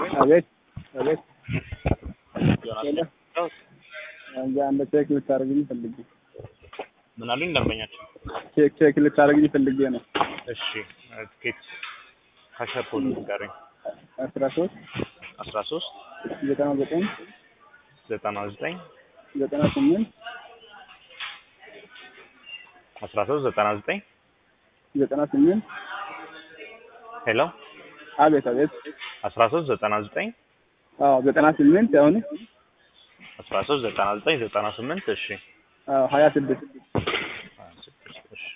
አቤት አቤት ዮናስ እንጃ አንድ ቼክ ልታደርግልኝ ፈልጌ ምን አሉኝ ደንበኛቸው? ቼክ ቼክ ልታደርግልኝ ፈልጌ ነው። እሺ ትኬት ካሸር ኮድ ንገሩኝ። አስራ ሶስት አስራ ሶስት ዘጠና ዘጠኝ ዘጠና ዘጠኝ ዘጠና ስምንት አስራ ሶስት ዘጠና ዘጠኝ ዘጠና ስምንት ሄሎ አቤት አቤት አስራ ሶስት ዘጠና ዘጠኝ አዎ ዘጠና ስምንት አሁን አስራ ሶስት ዘጠና ዘጠኝ ዘጠና ስምንት እሺ አዎ ሀያ ስድስት ሀያ ስድስት እሺ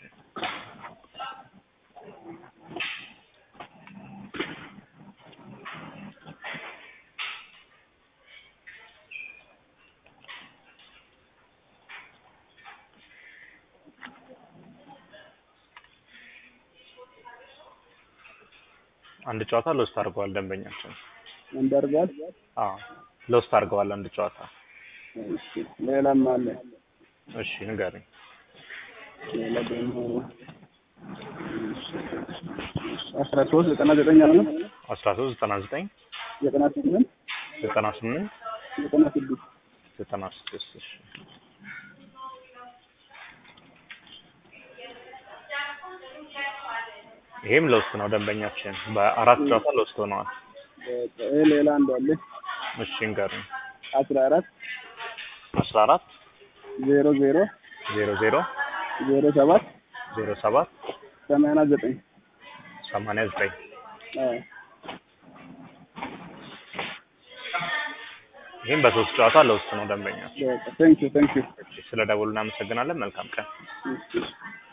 አንድ ጨዋታ ሎስት አድርገዋል ደንበኛችን። እንዳርጋል አዎ ሎስት አድርገዋል አንድ ጨዋታ። እሺ ሌላም አለ እሺ ንገረኝ። ሌላ ደግሞ አስራ ሶስት ዘጠና ዘጠኝ አለ አስራ ሶስት ዘጠና ዘጠኝ ዘጠና ስምንት ዘጠና ስምንት ዘጠና ስድስት ዘጠና ስድስት እሺ ይሄም ሎስት ነው ደንበኛችን። በአራት ጨዋታ ሎስት ሆነዋል። ይሄ ሌላ አንዱ አለ እሺ ንገረኝ። አስራ አራት አስራ አራት ዜሮ ዜሮ ዜሮ ዜሮ ዜሮ ሰባት ዜሮ ሰባት ሰማንያ ዘጠኝ ሰማንያ ዘጠኝ አዎ ይህም በሶስት ጨዋታ ሎስት ነው ደንበኛ። በቃ ቴንክ ዩ ቴንክ ዩ ስለ ደወሉ እናመሰግናለን። መልካም ቀን። እሺ